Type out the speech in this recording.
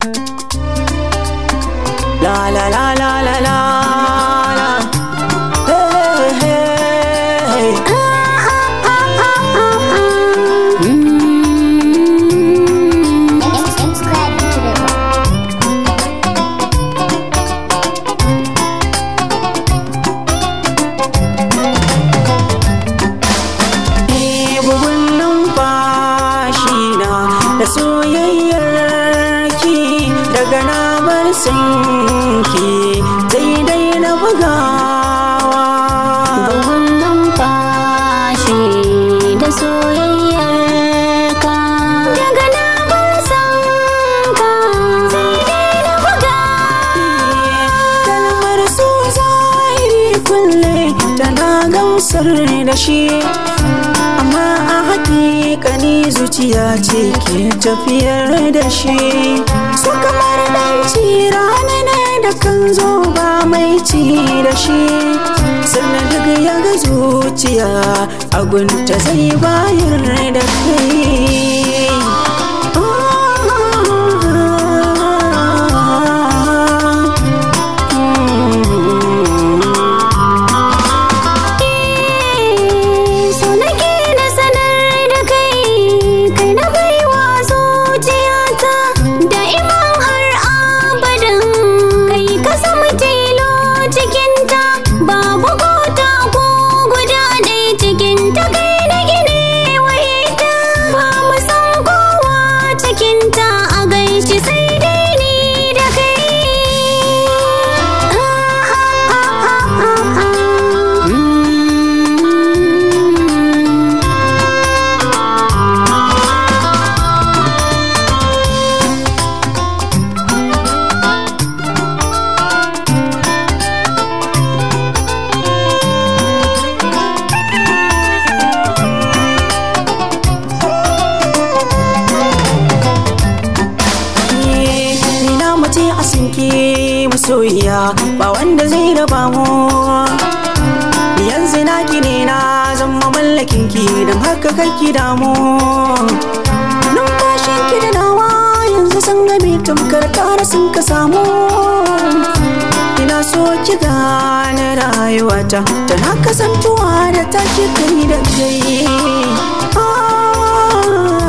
La la la la la la la. Hey, hey, hey. bugun numfashi na da soyayyar ki daga na bar sanki daidai na bugawa Bugun numfashi da soyayyar ka daga na bar san ka sai dai na buga kalmar so zahiri kulle tana gamsar da shi amma a hakikani zuciya ce ke tafiyar da shi so kamar ɗanci rana ne da kan zo ba mai ci da shi sannan duk ya ga zuciya agunta zai bayar da kai so nake na sanar da kai kai na baiwa zuciyata da iman har abadan kai ka samu tilo cikinta babu gota ko guda ɗaya cikinta kai na gine wa ita ba mu san kowa cikinta a gaishe sai dai ni da kai ni na mace a sinki masoyiya ba wanda zai raba mu yanzu na ki ne na zama mallakin ki don haka kake damu numfashin ki da nawa yanzu sun game tamkar kara sun ka samu ina so ki gane rayuwata tana kasantuwa da take kai da kai Ah.